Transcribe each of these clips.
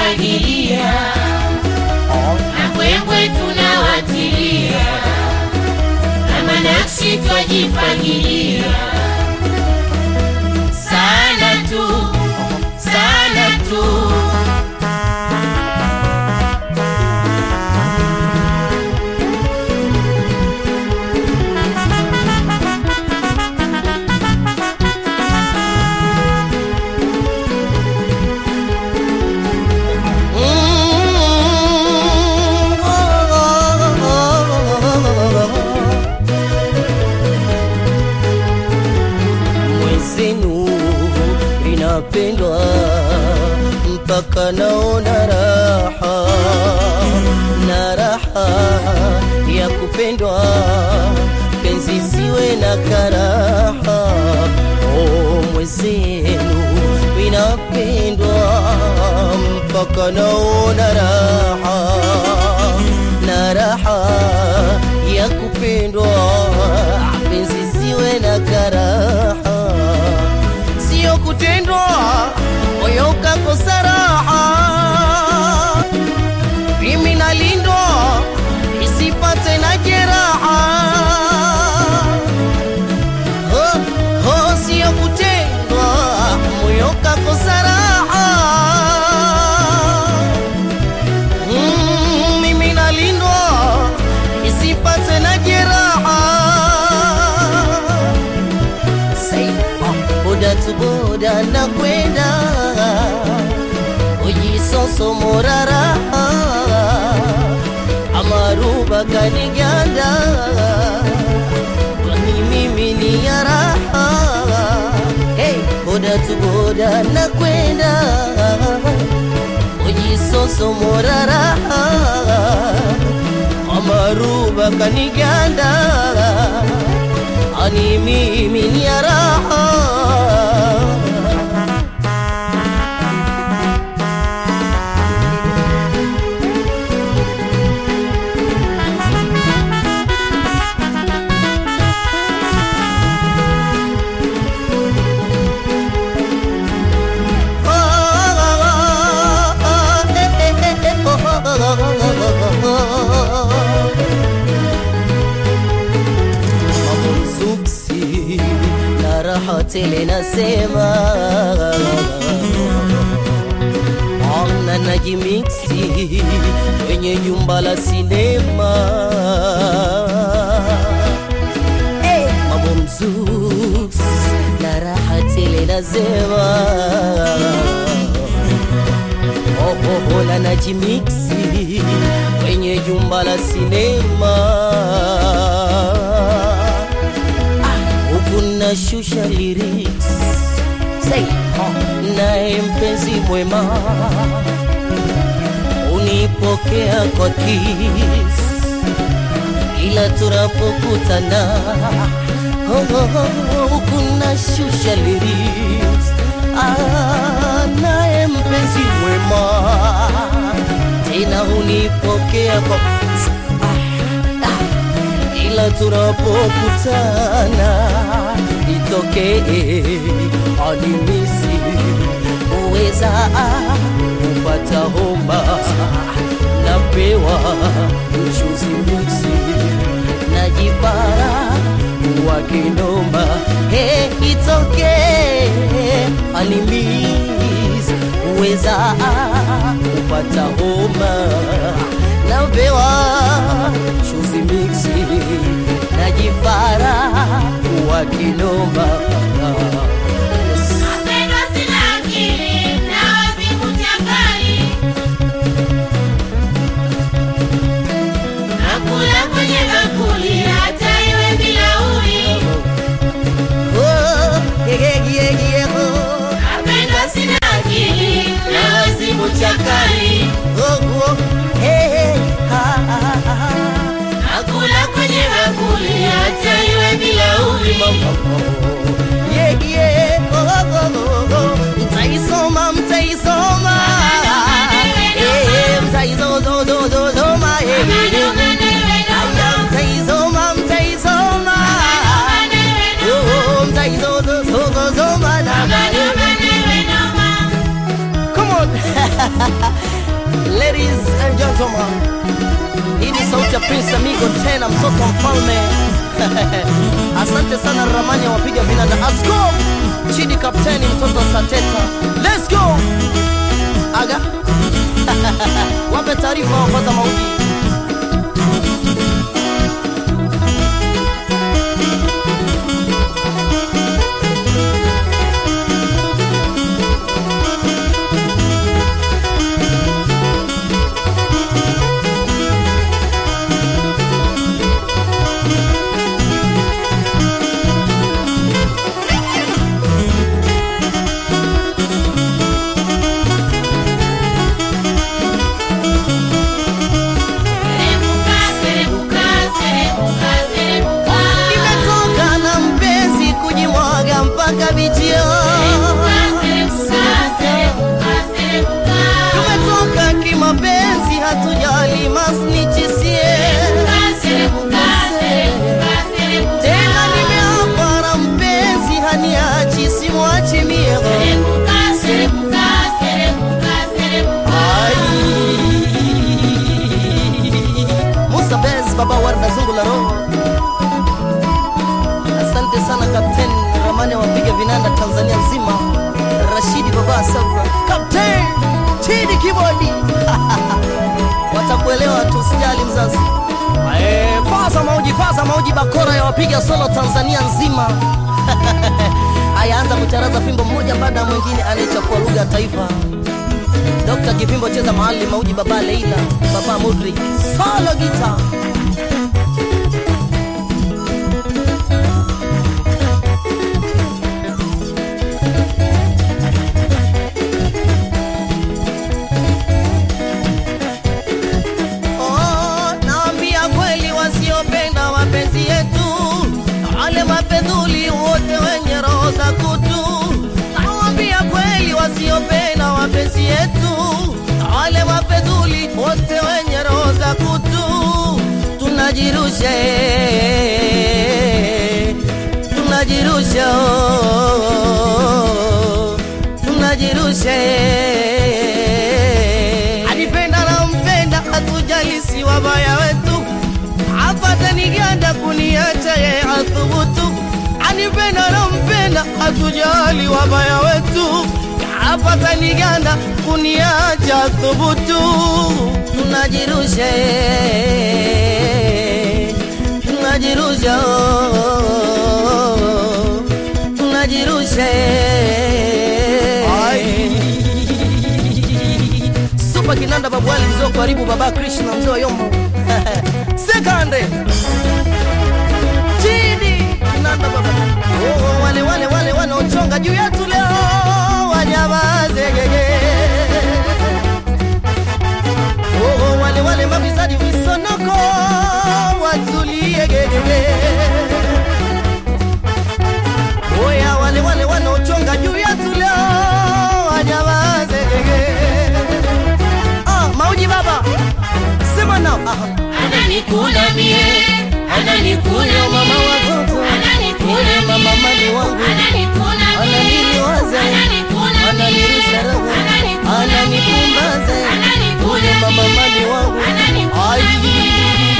twajifagilia na mbwembwe tunawatilia kama nakshi twajifagilia sana tu sana tu mwenzenu linapendwa mpaka naona raha na raha ya kupendwa penzi siwe na karaha oh, mwenzenu linapendwa mpaka naona raha na raha ya kupendwa penzi siwe na karaha sio kutendwa moyo ukakosa raha mimi nalindwa isipate na jeraha oh, oh, sio kutendwa moyo ukakosa raha Mm, mimi nalindwa isipate na jeraha Say, ah, boda tu boda na kwenda ujisoso morara amaruba kaniganda kwani mimi ni ya raha hey, boda tu boda na kwenda ujisoso morara amaruba kaniganda ani mimi ni ya raha mamumsuksi na raha tele nasema ana najimiksi kwenye jumba la sinema hey, mamumsuks na raha tele nasema ohohola na jimiksi kwenye jumba la sinema huku nashusha lyrics Say, oh, naye mpenzi mwema unipokea kwa kiss ila tunapokutana oh, oh, oh, huku nashusha lyrics ah, naye mpenzi mwema tena unipokea kwa ah, ah, ila tunapokutana itokee animisi uweza kupata homa napewa mchuzi mbuzi najipara wa kinoma hey, itokee animisi uweza kupata homa napewa chuzi miksi najipara wa kinoma Napendwa sina akili na wazimu chakali, nakula kwenye bakuli hata iwe bilauri. Oh, yeah, yeah, yeah, yeah, oh. Napendwa sina akili na wazimu chakali, Oh, oh, hey, hey, ha, ha, ha, ha. nakula kwenye bakuli hata iwe bilauri. Oh, oh, oh. Ladies and gentlemen, hii ni sauti ya Prince Amigo tena mtoto wa mfalme. Asante sana Ramani ya wapiga vinanda. Asko Chidi kapteni mtoto wa Sateta. Let's go. Aga. Wape taarifa wapaza mauji. Serebuka, serebuka, serebuka, serebuka. Nimetoka na mpenzi kujimwaga mpaka bichio. Serebuka, serebuka, serebuka. Tumetoka kimapenzi, hatujali masnichisie. Serebuka, serebuka, serebuka. Tena nimeapa na mpenzi, haniachi simwachi mie. Serebuka, serebuka, serebuka, serebuka. Musa Bez, baba Warda Zungu la roho. Asante sana Kapten Ramani wapiga vinanda Tanzania nzima. Rashidi baba Sabra. Kapten Chidi Kibodi. Watakuelewa tu, usijali mzazi. Eh, Faza mauji, faza mauji, bakora ya wapiga solo Tanzania nzima. Ayaanza kucharaza fimbo mmoja baada ya mwingine, anayechafua lugha ya taifa. Dr. Kivimbo cheza mahali mauji, baba Leila, baba Mudrik, solo guitar. Oh, naambia kweli wasiopenda mapenzi yetu, na wale mapedhuli wote wenye roho za kutu. Naambia kweli wasiopenda mapenzi yetu, na wale mapedhuli wote wenye roho za kutu. Tunajirusha, eh, tunajirusha, oh, tunajirusha eh. Anipenda na mpenda, hatujali si wabaya wetu, apata niganda kuniacha ye athubutu. Anipenda na mpenda, hatujali wabaya wetu, apata niganda kuniacha athubutu. Tunajirusha, eh, tunajirusha, oh, tunajirusha eh. Super Kinanda babu Ali mzee wa karibu baba Krishna mzee wa Yombo. Sekande. Chini Kinanda baba. Oh, wale wale wale wanaochonga juu yetu leo wanyamaze gege. Oh, wale wale mafisadi visonoko watulie gege. Oya wale wale wanaochonga juu yetu leo wanyamaze gege. Ah, mauji baba. Sema nao. Ah. Ananikula mie, ananikula Huyo mama mie, watoto. ananikula Yule mama mie, mali wangu. ananikula mie, Ananiliwaza. ananikula mie, Ananirusha roho. ananikula mie, Ananipumbaza. ananikula Yule mama mie, mali wangu. ananikula Ai. mie.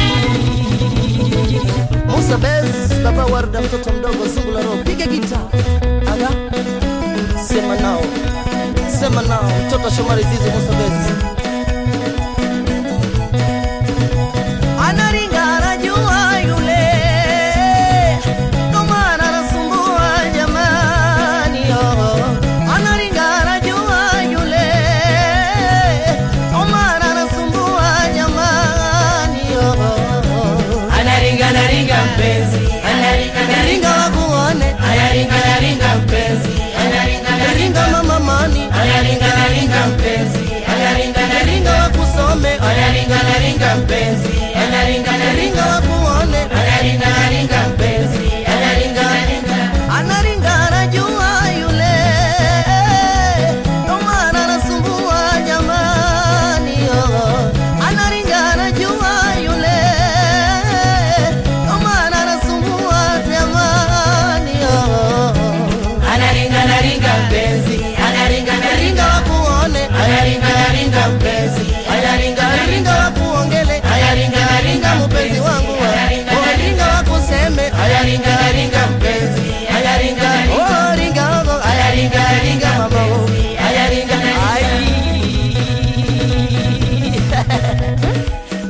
Musa Bez, baba Warda, mtoto mdogo, zungu la roho, piga gita. Aga, sema nao, sema nao, mtoto Shomari Zizi, Musa Bez. Anaringa anajua yule, ndo maana anasumbua jamani, oh. Anaringa anajua yule, ndo maana anasumbua jamani, oh. Anaringa naringa mpenzi, anaringa Ringa naringa, wakuone, anaringa naringa mpenzi, anaringa ringa naringa, mama mani, anaringa naringa mpenzi, anaringa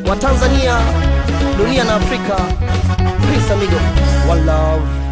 wa Tanzania, dunia na Afrika. Peace amigo, one love.